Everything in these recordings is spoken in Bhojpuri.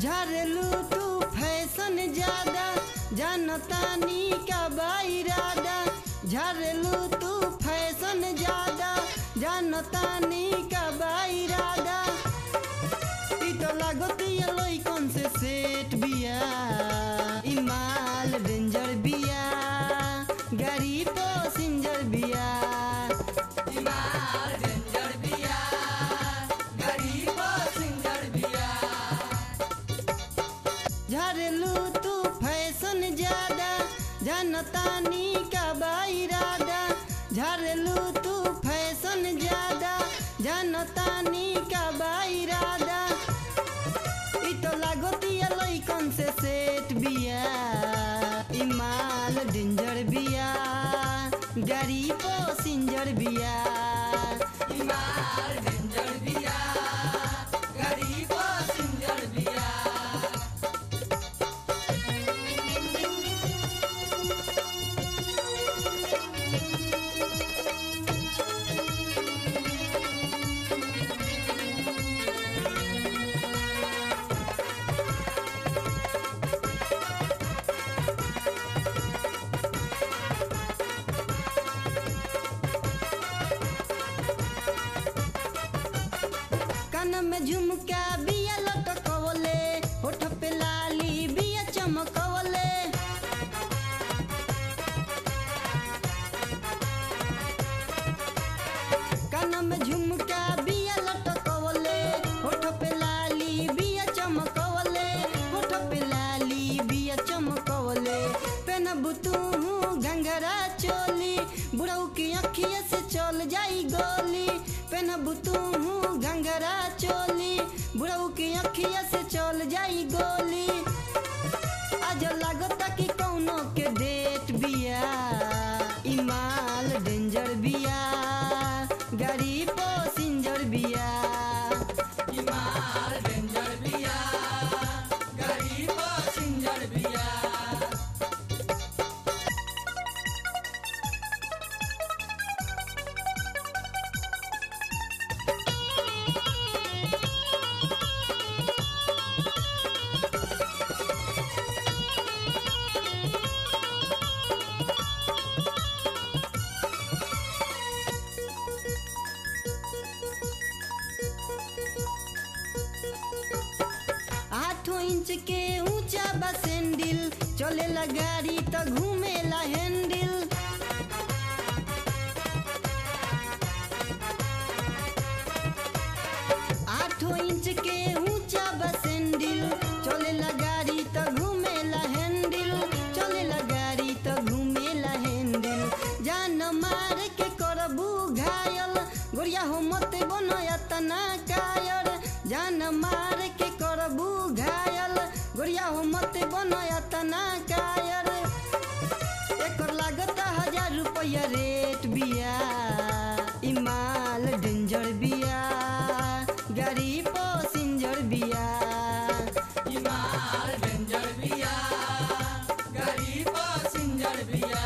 झरलू तू फैशन ज्यादा जनतानी का बाइरादा झरलू तू फैशन ज्यादा जनतानी का बाइरादा ई तो लागती लोई कौन से सेट बिया ई माल डेंजर बिया गाड़ी पैसेंजर बिया ई माल डेंजर बिया गाड़ी पैसेंजर बिया झरलू तू फैशन ज्यादा जनतानी का बाइरादा झरलू तू फैशन ज्यादा जनतानी का बाइरादा ई तो लागती लई कौन से सेट बिया ई माल डेंजर बिया गाड़ी पैसेंजर बिया ई माल डेंजर बिया गाड़ी पैसेंजर बिया कान में झुमका बिया लटकवले होठ पे लाली बिया चमकवले कान में झुमका बिया लटकवले होठ पे लाली बिया चमकवले होठ पे लाली बिया चमकवले पेनबू तू घंघरा चोली बुढ़ऊ की अखिया से चल जाई गोली पेनबू तू घंघरा चोली बुढ़ऊ की अखिया से चल जाई गोली आज लागता कि कौनो के डेट बिया ई माल डेंजर बिया गाड़ी पैसेंजर बिया ई माल डेंजर बिया गाड़ी पैसेंजर बिया आठों इंच के ऊंचा बा सैंडल चलेला गाड़ी तो घूमेला हैंडल आठों इंच के ऊंचा बा सैंडल चलेला गाड़ी तो घूमेला हैंडल चलेला गाड़ी तो घूमेला हैंडल जान मार के करबू घायल गोरिया हो मत बनया तना कायर जान मार के करबू घायल गोरिया हो मत बनया तना कायर एकर लागत हजार रुपया रेट बिया ई माल डेंजर बिया गाड़ी पैसेंजर बिया ई माल डेंजर बिया गाड़ी पैसेंजर बिया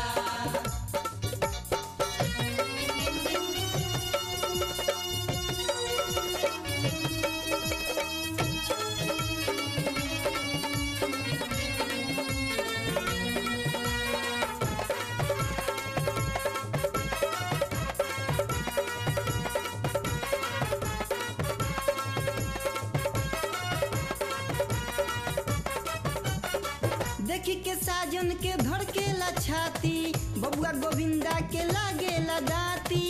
देखी के साजन के धड़केला छाती बबुआ गोविंदा के लागेला दाती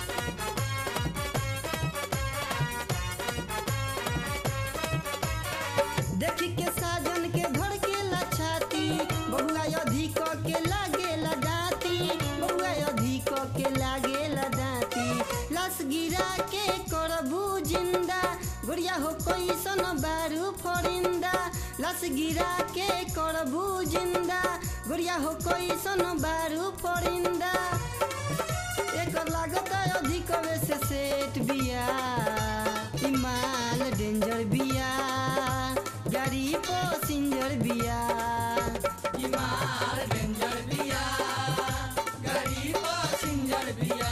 देखी के साजन के धड़केला छाती बबुआ अधिक के लागेला दाती बबुआ अधिक के लागेला दाती लस गिरा के करबू जिंदा गुड़िया हो कोई सन बारू फोरिंदा लस गिरा के करबू जिंदा गुड़िया हो कोई सन बारू फोरिंदा एकर लागत अधिक से सेट बिया ई माल डेंजर बिया गाड़ी पैसेंजर बिया ई माल डेंजर बिया गाड़ी पैसेंजर बिया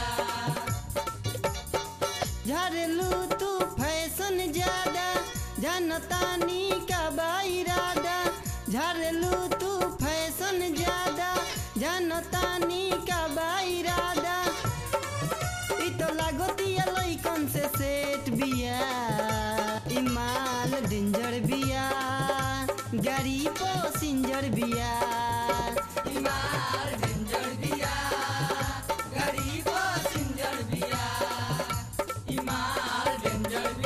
झरलू तू फैशन ज्यादा जनतानी का बाई जड़